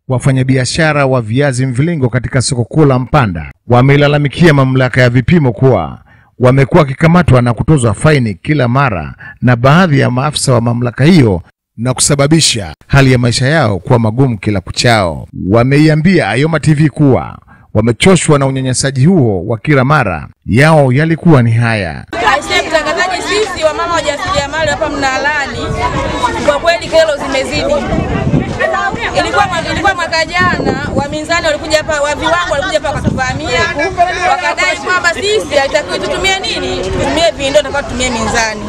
Wafanyabiashara wa viazi mviringo katika soko kuu la Mpanda wameilalamikia mamlaka ya vipimo kuwa wamekuwa wakikamatwa na kutozwa faini kila mara na baadhi ya maafisa wa mamlaka hiyo na kusababisha hali ya maisha yao kuwa magumu kila kuchao. Wameiambia Ayoma TV kuwa wamechoshwa na unyanyasaji huo wa kila mara. Yao yalikuwa ni haya. Aisee, mtangazaji, sisi wamama wajasiriamali hapa Mnalani, kwa kweli kero zimezidi. Ilikuwa mwaka, ilikuwa mwaka jana waminzani walikuja hapa, wa viwango walikuja hapa wakatuvamia, wakadai kwamba sisi haitakiwi tutumie nini, tutumie vindo, tutakuwa tutumie minzani.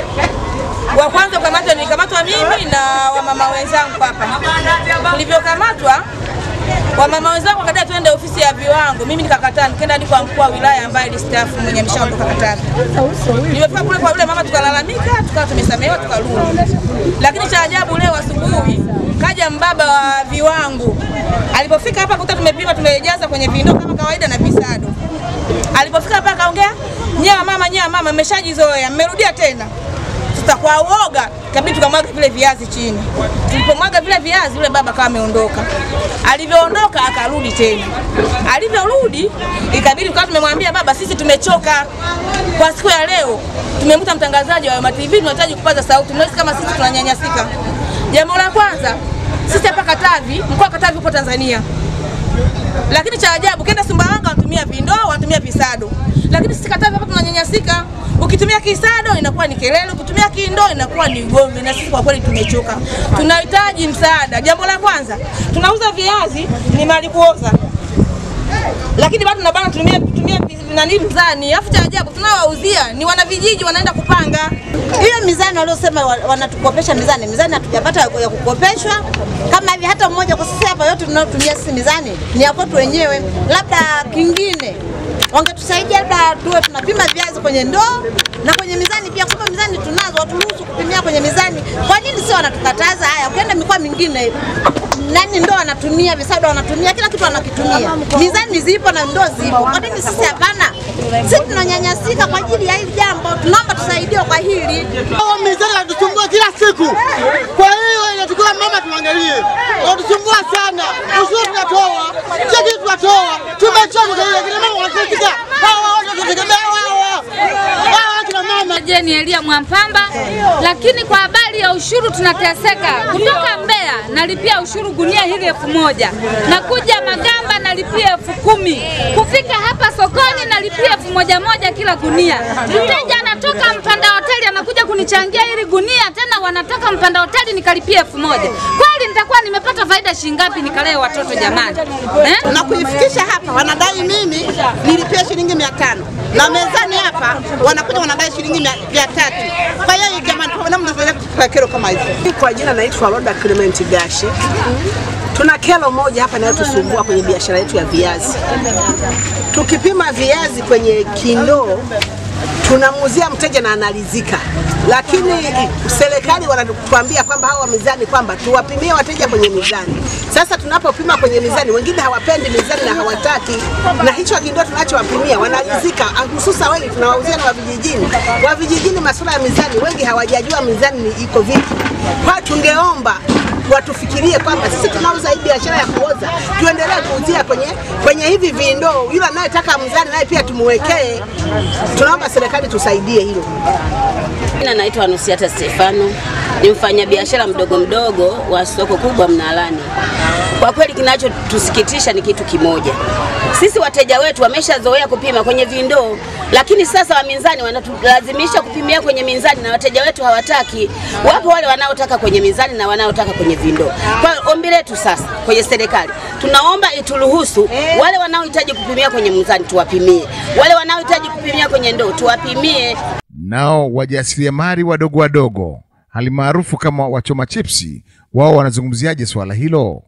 Wa kwanza kukamatwa nilikamatwa mimi na wamama wenzangu hapa. Tulivyokamatwa wamama wenzangu wakadai tuende ofisi ya viwango, mimi nikakataa, nikaenda hadi kwa mkuu wa wilaya ambaye alistaafu mwenye ameshaondoka Katavi. Nilipofika kule kwa yule mama tukalalamika, tukawa tumesamehewa, tukarudi. Lakini cha ajabu leo asubuhi kaja mbaba wa viwango. Alipofika hapa kuta tumepima, tumejaza kwenye vindoo kama kawaida na visado. Alipofika hapa akaongea, nyewe mama, nyewe mama, mmeshajizoea, mmerudia tena sasa kwa uoga ikabidi tukamwaga vile viazi chini. Tulipomwaga vile viazi, yule baba kama ameondoka. Alivyoondoka akarudi tena. Alivyorudi ikabidi tukawa tumemwambia baba, sisi tumechoka kwa siku ya leo. Tumemta mtangazaji wa Ayoma TV, tunahitaji kupaza sauti. Mnahisi kama sisi tunanyanyasika. Jambo la kwanza, sisi hapa Katavi, mkoa wa Katavi upo Tanzania. Lakini cha ajabu kenda Sumbawanga wanatumia vindoo, wanatumia visado. Lakini sisi Katavi hapa tunanyanyasika. Ukitumia kisado inakuwa ni kelele, ukitumia kindoo inakuwa ni ugomvi, na sisi kwa kweli tumechoka. Tunahitaji msaada. Jambo la kwanza, tunauza viazi ni mali kuoza, lakini bado tunabana tumia tumia nani mzani. Alafu cha ajabu tunawauzia ni wanavijiji wanaenda kupanga hiyo mizani waliosema wa- wanatukopesha mizani, mizani hatujapata ya ya kukopeshwa kama hivi. Hata mmoja kwa sisi hapa yote tunayotumia sisi mizani ni ya kwetu wenyewe. Labda kingine wangetusaidia, labda tuwe tunapima viazi kwenye ndoo na kwenye mizani pia. Kumbe mizani tunazo, waturuhusu kupimia kwenye mizani. Kwa nini sio wanatukataza? Haya, ukienda mikoa mingine nani ndoo wanatumia, visado wanatumia, kila kitu wanakitumia. Mizani zipo na ndoo zipo, kwa nini sisi hapana? Sisi tunanyanyasika kwa ajili ya hili jambo, tunaomba tusaidiwe kwa hili. Hao mizani wanatusumbua kila siku, kwa hiyo inatakiwa mama tuangalie, wanatusumbua sana. Ushuru tunatoa, cheki tunatoa, tumechoka kwa hiyo kina mama wanategemea hawa, wanategemea hawa hawa kina mama. Jeni Elia Mwampamba, lakini kwa habari ya ushuru tunateseka. Kutoka Mbeya nalipia ushuru gunia hili elfu moja nakuja Magamba nalipia elfu kumi kufika hapa sokoni nalipia elfu moja moja kila gunia. Mteja anatoka Mpanda hoteli anakuja kunichangia hili gunia, tena wanatoka Mpanda hoteli nikalipia elfu moja Kweli nitakuwa nimepata faida shilingi ngapi nikalee watoto jamani eh? na kuifikisha hapa wanadai mimi nilipia shilingi mia tano na mezani hapa wanakuja wanadai shilingi mia mia tatu. Kwa hiyo jamani, kwa namna tunaweza kutupa kero kama hizi. Kwa jina naitwa Roda Clement Gashi. Tuna kero moja hapa inayotusumbua kwenye biashara yetu ya viazi. Tukipima viazi kwenye kindoo tunamuuzia mteja na analizika, lakini serikali wanatuambia kwamba hawa mizani kwamba tuwapimie wateja kwenye mizani. Sasa tunapopima kwenye mizani, wengine hawapendi mizani na hawataki, na hicho kindoo tunachowapimia wanalizika, hususa wengi tunawauzia na wa vijijini. Wa vijijini masuala ya mizani, wengi hawajajua mizani ni iko vipi. Kwa tungeomba watufikirie kwamba sisi tunauza hii biashara ya kuoza, tuendelee kuuzia kwenye kwenye hivi vindoo. Yule anayetaka mzani naye pia tumwekee. Tunaomba serikali tusaidie hilo. Jina naitwa Anusiata Stefano, ni mfanyabiashara mdogo mdogo wa soko kubwa Mnalani. Kwa kweli kinachotusikitisha ni kitu kimoja, sisi wateja wetu wameshazoea kupima kwenye vindoo, lakini sasa waminzani wanatulazimisha kupimia kwenye minzani na wateja wetu hawataki. Wapo wale wanaotaka kwenye minzani na wanaotaka kwenye vindoo. Kwa hiyo ombi letu sasa kwenye serikali, tunaomba ituruhusu wale wanaohitaji kupimia kwenye mizani tuwapimie, wale wanaohitaji kupimia kwenye ndoo tuwapimie. Nao wajasiriamali wadogo wadogo halimaarufu kama wachoma chipsi, wao wanazungumziaje swala hilo?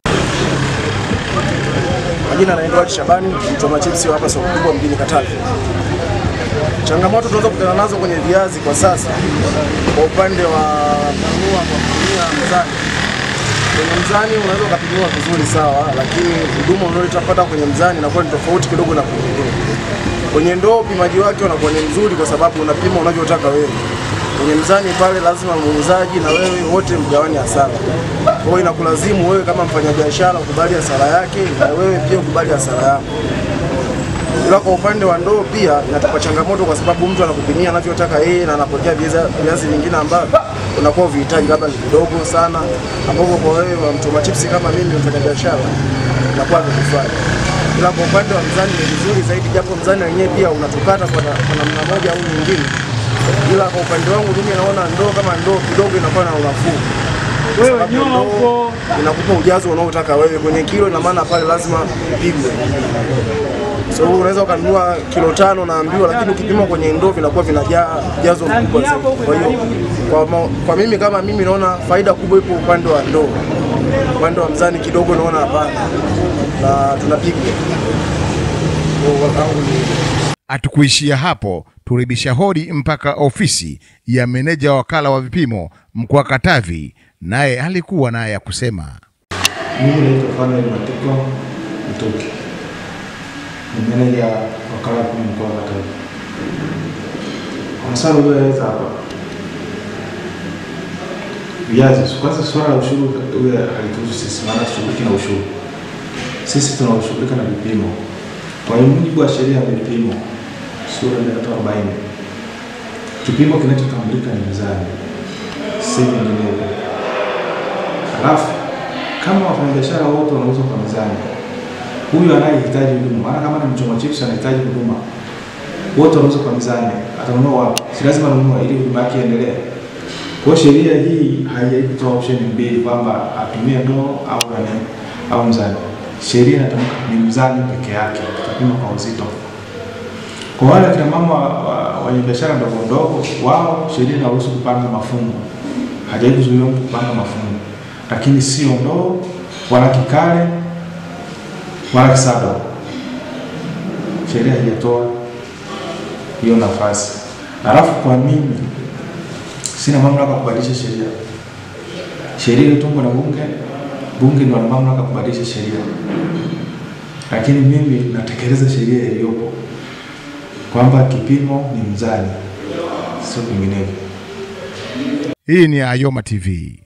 Majina naitwa Ali Shabani, mchoma chipsi wa hapa soko kubwa mjini Katavi. Changamoto tunaweza kukutana nazo kwenye viazi kwa sasa, kwa upande wa kununua kwa kutumia mzani. Kwenye mzani unaweza ukapimiwa vizuri sawa, lakini huduma unayoitapata kwenye mzani inakuwa ni tofauti kidogo na kwenye ndoo. Kwenye ndoo upimaji wake unakuwa ni mzuri kwa sababu unapima unavyotaka wewe. kwenye mzani pale lazima muuzaji na wewe wote mgawane hasara. Kwa hiyo inakulazimu wewe kama mfanyabiashara ukubali hasara yake na wewe pia ukubali hasara yako. Ila kwa upande wa ndoo pia inatupa changamoto kwa sababu mtu anakupimia anavyotaka yeye na anapokea viazi- viazi vingine ambavyo unakuwa vihitaji labda ni vidogo sana, ambapo kwa wewe wa mchoma chipsi kama mimi mfanyabiashara inakuwa vikufanya. Ila kwa upande wa mzani ni vizuri zaidi, japo mzani wenyewe pia unatukata kwa na- kwa namna moja au nyingine, ila kwa upande wangu mimi naona ndoo kama ndoo kidogo inakuwa na unafuu Wewe nyuma huko inakupa ujazo unaotaka wewe kwenye kilo, ina maana pale lazima ipigwe. So unaweza ukanunua kilo tano naambiwa, lakini ukipima kwenye ndoo vinakuwa vinajaa ujazo mkubwa zaidi. Kwa hiyo kwa, ma- kwa mimi kama mimi naona faida kubwa ipo upande wa ndoo, upande wa mzani kidogo naona hapana, na tunapigwa Kwa wangu ni Hatukuishia hapo, turibisha hodi mpaka ofisi ya meneja wa wakala wa vipimo mkoa wa Katavi, naye alikuwa naye ya kusema. Mimi naitwa Fanuel Matiko Mtuki, ni meneja wakala wa vipimo mkoa wa Katavi. Kwa msana ulioeleza hapa viazi, kwanza swala la ushuru ule halituhusu sisi, maana tushughuliki na ushuru. Sisi tunaoshughulika na vipimo. Kwa mujibu wa sheria ya vipimo sura ya 340 kipimo kinachotambulika ni mizani, si vinginevyo. Halafu kama wafanyabiashara wote wanauza kwa mizani, huyu anayehitaji huduma, maana kama ni mchoma chips anahitaji huduma, wote wanauza kwa mizani, atanunua wapi? Si lazima anunua ili huduma yake iendelee. Kwa hiyo sheria hii haijaitoa option mbili kwamba atumie ndoo au nani au mzani. Sheria inatamka ni mzani peke yake, tutapima kwa uzito. Kwa wale akina mama wa- wa- wenye biashara ndogo ndogo, wao sheria inaruhusu kupanga mafungu, hajai kuzuia mtu kupanga mafungu, lakini sio ndoo wala kikale wala kisado. Sheria haijatoa hiyo nafasi. Halafu kwa mimi sina mamlaka ya kubadilisha sheria. Sheria ilitungwa na bunge, bunge ndio wana mamlaka ya kubadilisha sheria, lakini mimi natekeleza sheria iliyopo kwamba kipimo ni mzani, sio vinginevyo. Hii ni Ayoma TV.